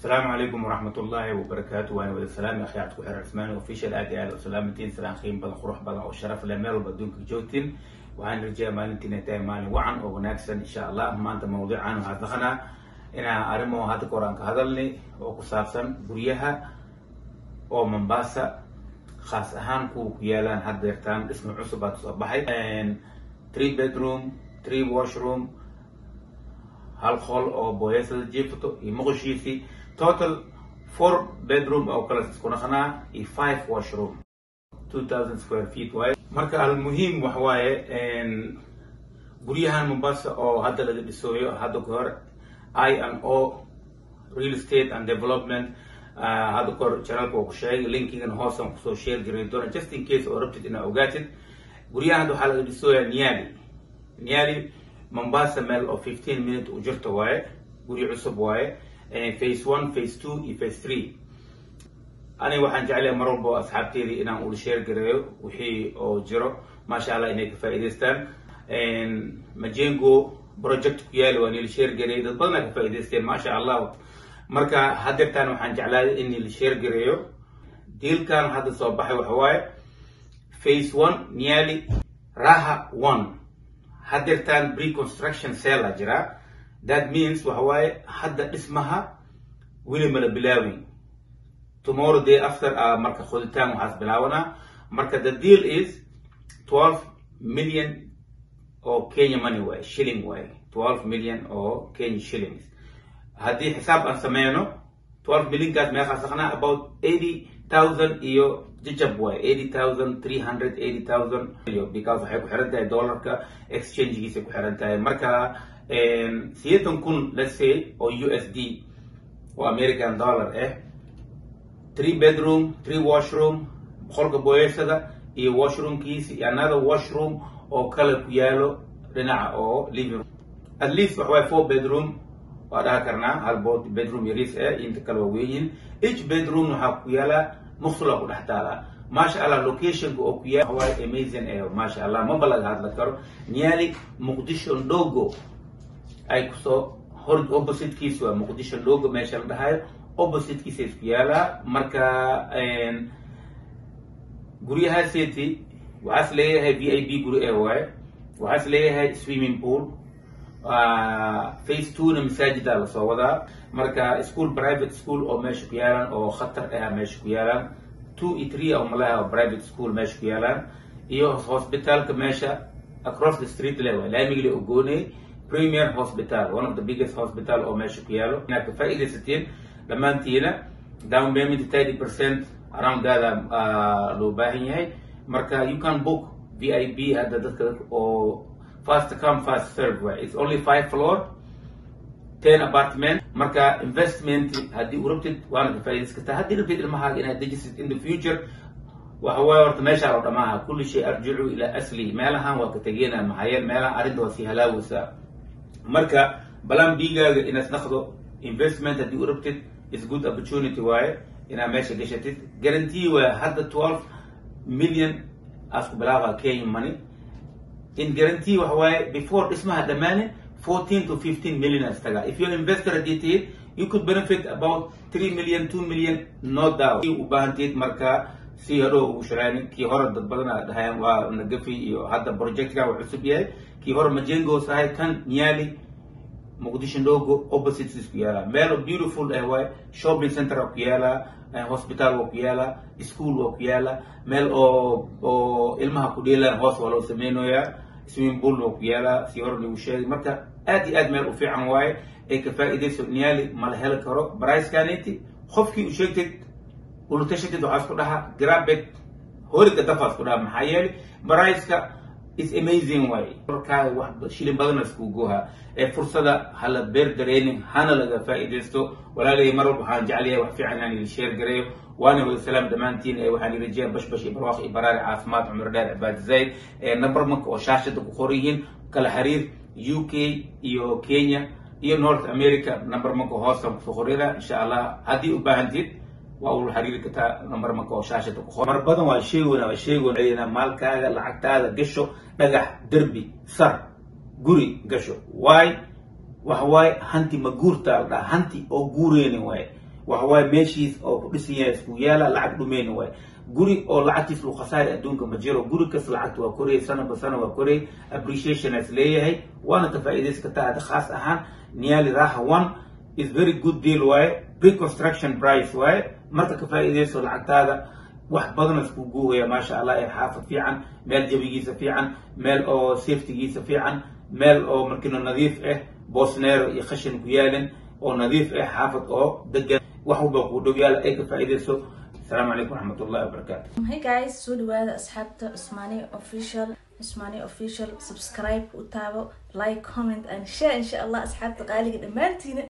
asalaamu calaykum waraxmat ullaahi wabarakaatu waana wada salaami akhyaarta ku xiran cismaani official aad iyo aad u salaamantiin salaan qiim badan qurux badan oo sharaf leh meel walba adduunka joogtiin waxaan rajaya maalintiin ay tahay maalin wacan oo wanaagsan insha allah maanta mawduucan waxaa dhaqanaa inaan arrimo hadda ka hor aan ka hadalnay oo ku saabsan guryaha oo mombasa khaas ahaan kuwa ku yaalaan had deertaan dhisma cusub baa kusoo baxay three bedroom three washroom hal qol oo booyasada jiifto iyo muqushiisii total four bedroom oo kale isku naqnaa iyo five washroom two thousand square feet waaye marka almuhiim wax waaye guryahan mombasa oo hadda laga dhisooyo hadda ka hor i and o real estate and development hadda ka hor janalka oo ku sheegay linkigan hoosan kusoo share garay doona just in case oo rabtid inaa ogaatid guryahan hadda waxaa laga dhisooyaa niali niali mombasa meel oo fifteen minute u jirta waaye guri cusub waaye face one face two iyo face three aniga waxaan jeclahay mar walba asxaabteedii inaan ula sheer gareeyo wixii oo jiro maasha allah inay ka faa'iidaystaan majengo project ku yaali waa nila sheer gareeyay dad badanaa ka faa'iidaysteen maasha allah marka hadeertaan waxaan jeclaaday in nila sheer gareeyo diilkan hadda soo baxay waxa waaye face one niali raha one hadeertaan preconstruction cella jira that means waxa waaye hadda dhismaha weli mala bilaawin tomorrow day after uh, marka qoditaan waxaas bilaabanaa marka the deal is twelve million oo kenya money waaye shilling waaye twelve million oo kenya shillings haddii xisaab aan sameyno twelve millionkaas meeqaa saqnaa about eighty thousand iyo jajab waaye eighty thousand three hundred eighty thousand iyo because waxay ku xiran tahay dollarka exchangegiisa ku xiran tahay marka sideetan kun let's say oo u s d oo american dollar ah three bedroom three washroom qolka booyashada iyo washroomkiisa iyo another washroom oo kale ku yaalo dhinaca oo living room at least waxa waaye four bedroom waa dhaha karnaa hal bedroom yariis ah inta kale waa weyiin each bedroom waxaa ku yaala muqsula ku dhex taala maasha allah locationka oo ku yaala waaye amazing eh maasha allah maba laga hadla karo niali muqdisho ndogo ay kusoo hor oppositekiisa waa muqdisho ndogo meesha la dhahayo oppositekiisa isku yaalaa marka guryahaaseti waxaas leeyahay v i b guri e waaye waxaas leeyahay swimming pool face two na masaajida lasoo wadaa marka school private school oo meesha ku yaalaan oo khatar ah meesha ku yaalaan two iyo three oo malaha oo private school meesha ku yaalaan iyo hospitalka meesha across the street le waay laamigile ogooney premier hospital one of the biggest hospital oo meesha ku yaalo inaad ka faa'iidaysatiin dhammaantiina down payment thirty percent around daada loo baahan yahay marka you can book v i b hadda dadka oo fast come fast serve way it's only five floor ten apartment marka investment haddii u rabtid waana ka faa'iidaysan kartaa haddii rabtid ilmahaaga inaad dejisid in the future waxa waaye horta meeshaa oo dhamaaha kulli shay arjicu ilaa asli meelahan waa ka tegeena maxaayeel meelahan arrinta waa sii halaawaysaa marka balan bigaaga inaad naqdo investment haddii u rabtid is good opportunity waaye inaad meesha gashatid guarantee waa hadda twelve million asku bilaaba kenya money in guarantee waxa waaye before dhismaha dhammaanin fourteen to fifteen million as taga if you're investor haddii tihid you could benefit about three million two million no doubt u baahantid marka si hadhow ugu shiraanin kii hore dad badan a dhahayaan waa nagafi iyo hadda projectkan waa cusub yahay kii hore majengos ahay kan niali muqdisho ndogo opposites isku yaalaa meel beautiful ah waaye shopping center waa ku yaalaa hospital waa ku yaalaa school waa ku yaalaa meel oo oo ilmaha ku dheelaan hoos waa loo sameynayaa swimming pool waa ku yaalaa si hore lagu sheegay marka aad iyo aad meel u fiican waaye ee ka faa'iidayso niali mala heli karo bricekaneti qofkii u sheegtid ulutashatid waxaa isku dhaha grabet horiga dafa isku dhaha maxaa yeelay briceka is amazing way markaa wax shilin badana isku goha ee fursada hala beer dareenin hana laga faa'iidaysto walaalay mar walba waxaan jeclayahay wax fiican inaan idin sheer gareeyo waana wada salaam dhammaantiin ee waxaan idin rajeen bashbash iyo barwaaq iyo baraari caafimaad cumar dheer cibaad zayd ee number marka oo shaashada ku qoran yihiin kala xiriir u k iyo kenya iyo north america number marka hoosan kusoo qoryada insha allah haddii u baahantid waa ula xiriiri kartaa number marka oo shaashada ku qoran mar badan waa sheegoona waa sheegoona maalkaaga lacagtaada gasho dhagax derbi sar guri gasho waay waxa waaye hanti ma guurtaa la dhaha hanti oo guureyni waaye waxa waaye meeshiis oo ku dhisan yahay isku yaala lacag dhumeyna waay guri oo lacagtiis lagu khasaari adduunka ma jiro guri kas lacagta waa korayay sanaba sana waa korayay appreciation is leeyahay waana ka faa'iidayska tahay khaas ahaan niali raha one is very good deal waaye reconstruction price waaye marka ka faa'iidayso lacagtaada wax badan isku guuhaya maasha allah ee xaafad fiican meel jabigiisa fiican meel oo safetygiisa fiican meel oo markino nadiif ah boosneero iyo khashin ku yaalin oo nadiif ah xaafad oo degan wax walba kuu dhow yaala ay ka faa'iidayso السلام عليكم ورحمة الله وبركاته Hey guys, soo dhawaada asxaabta Usmani official Usmani official subscribe u taabo like comment and share insha Allah asxaabta qaaliga dhamaantiina